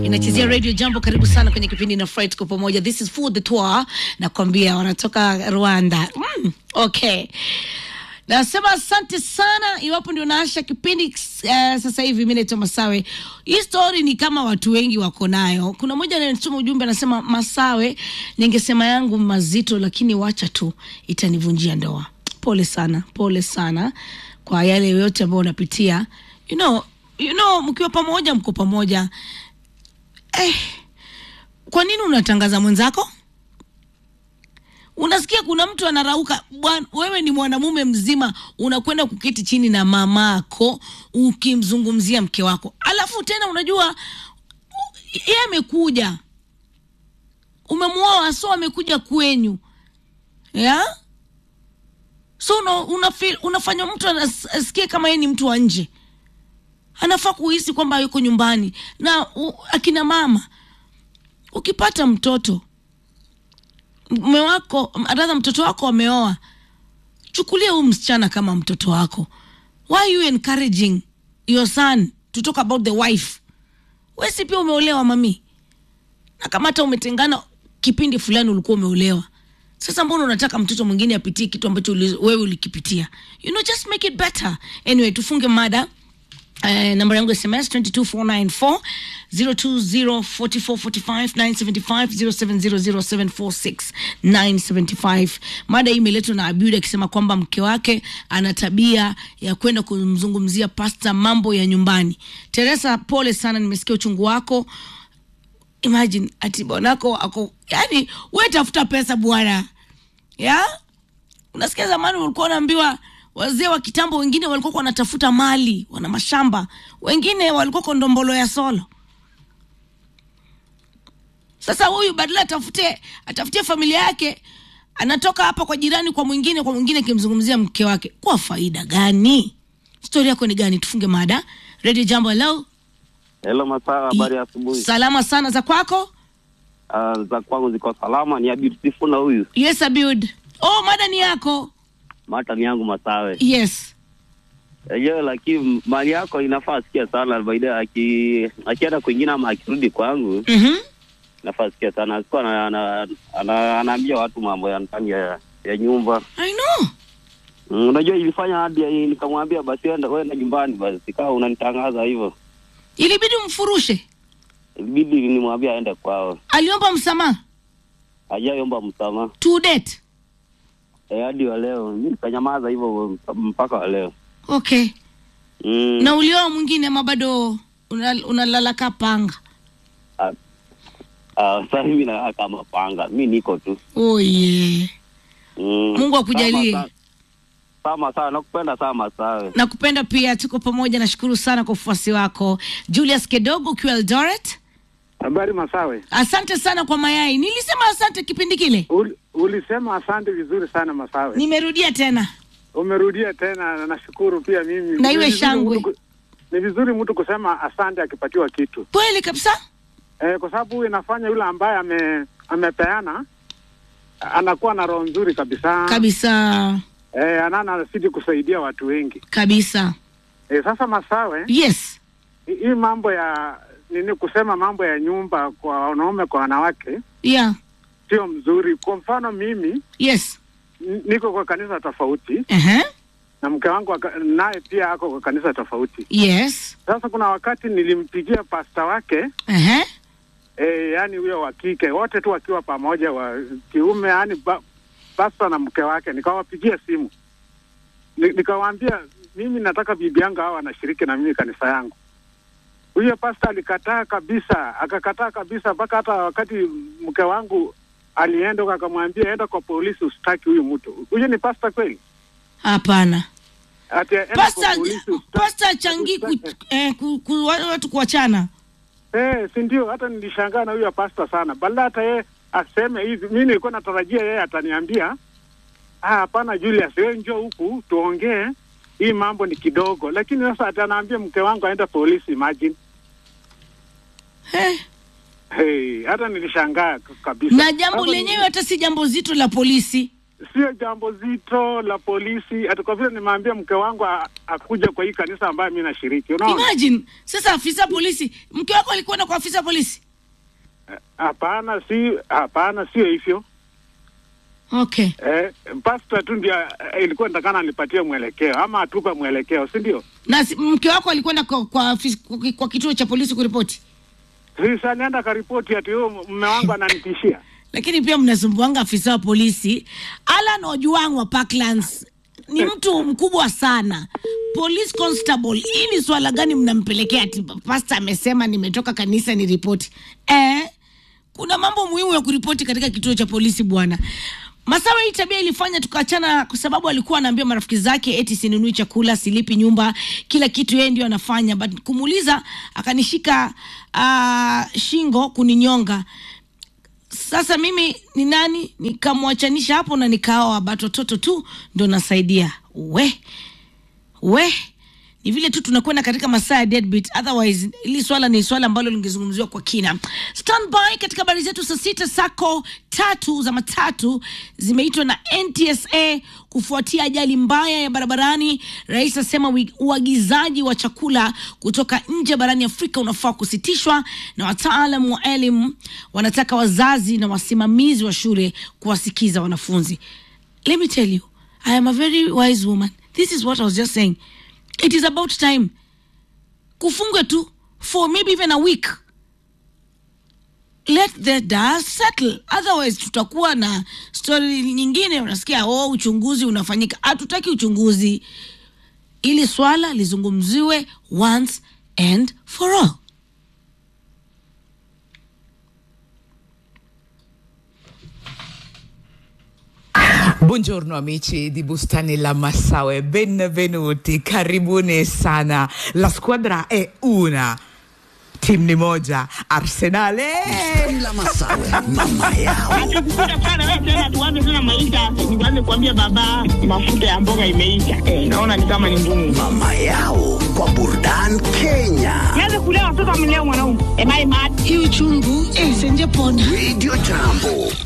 inachezea radio jambo karibu sana kwenye kipindi na fright kwa pamoja this is food the tour nakwambia wanatoka rwanda mm, okay nasema asante sana iwapo ndio naasha kipindi uh, sasa hivi mi naitwa masawe hii story ni kama watu wengi wako nayo kuna mmoja anayetuma ujumbe anasema masawe ningesema yangu mazito lakini wacha tu itanivunjia ndoa pole sana pole sana kwa yale yote ambayo unapitia you know, you know mkiwa pamoja mko pamoja eh, kwa nini unatangaza mwenzako unasikia kuna mtu anarauka bwana wewe ni mwanamume mzima unakwenda kuketi chini na mamako ukimzungumzia mke wako alafu tena unajua u- yeye amekuja umemwoa so amekuja kwenyu ya so una, una feel, unafanya mtu anas- asikie kama yeye ni mtu wa nje anafaa kuhisi kwamba yuko nyumbani na u, akina mama ukipata mtoto mume wako radha mtoto wako ameoa chukulia huyu msichana kama mtoto wako why are you encouraging your son to talk about the wife wesi pia umeolewa mami na kama hata umetengana kipindi fulani ulikuwa umeolewa sasa mbona unataka mtoto mwingine apitie kitu ambacho uli, wewe ulikipitia you know just make it better anyway tufunge mada Uh, namba yangu ya sms 22494 020445975 0700746975 mada hii imeletwa na abud akisema kwamba mke wake ana tabia ya kwenda kumzungumzia pasta mambo ya nyumbani teresa pole sana nimesikia uchungu wako imagine ati bwanako ako yani we tafuta pesa bwana ya unasikia zamani ulikuwa unaambiwa wazee wa kitambo wengine walikuwa wanatafuta mali wana mashamba wengine walikuwa kwa ndombolo ya solo sasa huyu badala atafute atafutie familia yake anatoka hapa kwa jirani kwa mwingine kwa mwingine akimzungumzia mke wake kwa faida gani stori yako ni gani tufunge mada redio jambo hello Hello Masawa, habari ya asubuhi. salama sana za kwako Uh, za kwangu ziko salama, ni Abid Sifuna huyu. yes abud oh mada ni yako Mata ni yangu Masawe. yes Yenyewe lakini mali yako inafaa asikia sana baada aki akienda kwingine ama akirudi kwangu mm-hmm. inafaa asikia sana. Asikuwa ana, ana, ana, anaambia watu mambo ya ndani ya, ya nyumba. i know Mm, unajua ilifanya hadi ya- nikamwambia basi enda wewe nyumbani basi kama unanitangaza hivyo. ilibidi umfurushe Ilibidi nimwambia aende kwao. aliomba msamaha Hajaiomba msamaha. to date Eh, hadi wa leo mimi nikanyamaza hivyo mpaka wa leo. okay Mm. na ulioa mwingine ama bado unalala una unalala ka panga Ah, ah, sasa hivi na kama panga mi niko tu oh yeah. mm. Mungu akujalie. Sama, sa- sama sana nakupenda sana sawe nakupenda pia tuko pamoja nashukuru sana kwa ufuasi wako julius kedogo ukiwa eldoret Habari Masawe, asante sana kwa mayai nilisema asante kipindi kile Ul, ulisema asante vizuri sana Masawe. nimerudia tena Umerudia tena, na nashukuru pia mimi. Na iwe Ni vizuri shangwe. mtu ku- Ni vizuri mtu kusema asante akipatiwa kitu kweli kabisa eh, kwa sababu inafanya yule ambaye ame, amepeana anakuwa na roho nzuri kabisa kabisa eh, anana anazidi kusaidia watu wengi kabisa eh, sasa Masawe, yes hi- hii mambo ya nini kusema mambo ya nyumba kwa wanaume kwa wanawake yeah sio mzuri. Kwa mfano mimi yes n- niko kwa kanisa tofauti uh-huh. na mke wangu aka- naye pia ako kwa kanisa tofauti. yes Sasa kuna wakati nilimpigia pasta wake uh-huh. e, yani huyo wa kike, wote tu wakiwa pamoja, wa kiume, yani ba, pasta na mke wake, nikawapigia simu Ni, nikawaambia mimi nataka bibi yangu hawa anashiriki na mimi kanisa yangu. Huyo pasta alikataa kabisa, akakataa kabisa, mpaka hata wakati mke wangu alienda huko akamwambia enda kwa polisi usitaki huyu mtu. Huyo ni pasta kweli? hapana Ati enda pasta kwa polisi usitaki- pasta changi ku, eh, ku, ku, watu kuachana Eh, si ndio? Hata nilishangaa na huyo pasta sana, badala hata yeye aseme hivi. Mi nilikuwa natarajia yeye ataniambia "Ah, hapana, Julius, wewe njoo huku tuongee, hii mambo ni kidogo. Lakini sasa atanaambia mke wangu aende polisi, imagine. eh. Hey, hata nilishangaa k- kabisa. na jambo Sasa lenyewe hata si jambo zito la polisi sio jambo zito la polisi, ati kwa vile nimeambia mke wangu a- akuja kwa hii kanisa ambayo mi nashiriki. Unaona, imagine sasa afisa polisi mke wako alikwenda kwa afisa polisi hapana, si hapana, sio hivyo. okay Eh, pasta tu ndio eh, ilikuwa nitakana nipatie mwelekeo ama atupe mwelekeo, si ndio? na si- mke wako alikwenda kwa, kwa, afis- kwa, kwa kituo cha polisi kuripoti Sasa nienda karipoti ati huyo mume wangu ananitishia. lakini pia mnasumbuanga afisa wa polisi alan ojuang wa parklands ni mtu mkubwa sana police constable hii ni swala gani mnampelekea ati pasta amesema nimetoka kanisa ni ripoti eh, kuna mambo muhimu ya kuripoti katika kituo cha polisi bwana masawa hii tabia ilifanya tukaachana kwa sababu alikuwa anaambia marafiki zake eti sinunui chakula silipi nyumba kila kitu yeye ndio anafanya but kumuuliza akanishika uh, shingo kuninyonga sasa mimi ni nani nikamwachanisha hapo na nikaoa but watoto tu ndo nasaidia we we ni vile tu tunakwenda katika masaa ya deadbeat otherwise hili swala ni swala ambalo lingezungumziwa kwa kina standby katika habari zetu saa sita sako tatu za matatu zimeitwa na ntsa kufuatia ajali mbaya ya barabarani rais asema wi- uagizaji wa chakula kutoka nje barani afrika unafaa kusitishwa na wataalam wa elimu wanataka wazazi na wasimamizi wa shule kuwasikiza wanafunzi let me tell you i am a very wise woman this is what i was just saying it is about time kufungwe tu for maybe even a week let the dust settle otherwise tutakuwa na story nyingine unasikia oh uchunguzi unafanyika hatutaki uchunguzi ili swala lizungumziwe once and for all Buongiorno amici di Bustani La Massaue, benvenuti, karibuni sana. La squadra è una, timu ni moja, Arsenale. la Masawe, mama yao. Atakukuta sana wewe tena tuanze tena maisha, nianze kuambia baba mafuta ya mboga imeisha. Eh, naona ni kama ni ngumu. Mama yao kwa Burdan Kenya. Nianze kulea watoto amlea mwanaume. Am I mad? hii uchungu eh, senje pona Radio Jambo